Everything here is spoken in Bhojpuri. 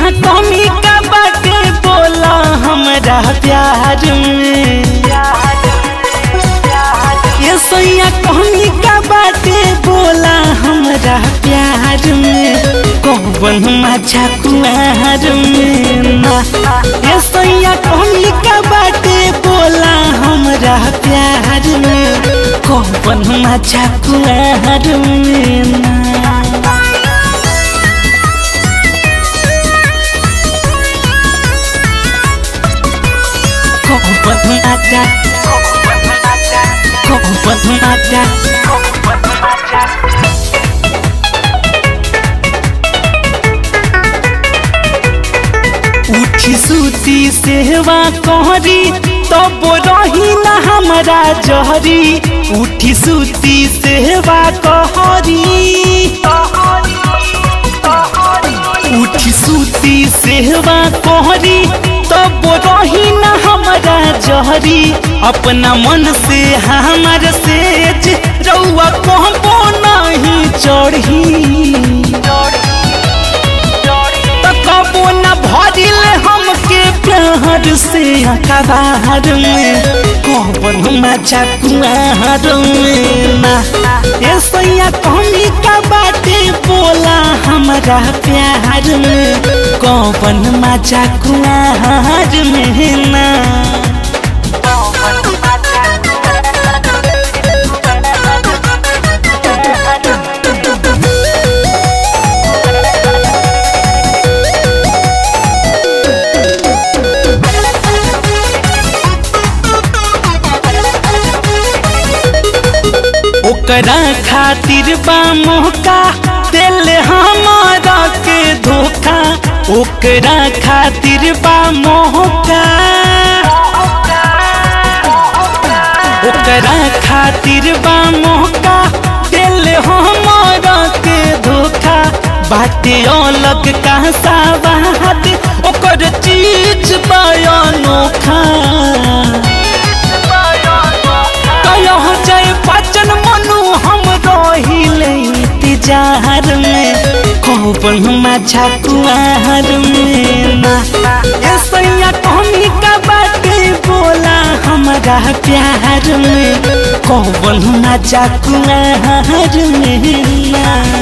सैया कमी का बाटे बोला हमरा प्यार में ये सैया कमी का बाटे बोला हमरा प्यार में कौन मजा कुआर में ना ये सैया कमी का बाटे बोला हमरा प्यार में कौन मजा कुआर में ना Kompat mata Kompat mata उठी सूती सेवा कहरी तब रही ना हमारा जहरी उठी सूती सेवा कहरी उठी सूती सेवा कहरी तब रही ना हमारा जहरी अपना मन से हमार सेज रउआ कहबो नहीं चढ़ी त कबो न भरिल हमके प्यार से अखबार में कौन मजा कुआर में ना ए सैया कमी का बाटे बोला हमारा प्यार में कौन मजा कुआर में ना ओकरा खातिर बा मौका दिल हमारा के धोखा ओकरा खातिर बा मौका ओकरा खातिर बा मौका दिल हमारा के धोखा बाटे अलग कहसा बात ओकर चीज बा अनोखा कलह जय बचन मनु हम रहिले इंतजार में कौन मजा कुआर में ना ए सैया कमी का बाटे बोला हमारा प्यार में कौन मजा कुआर में ना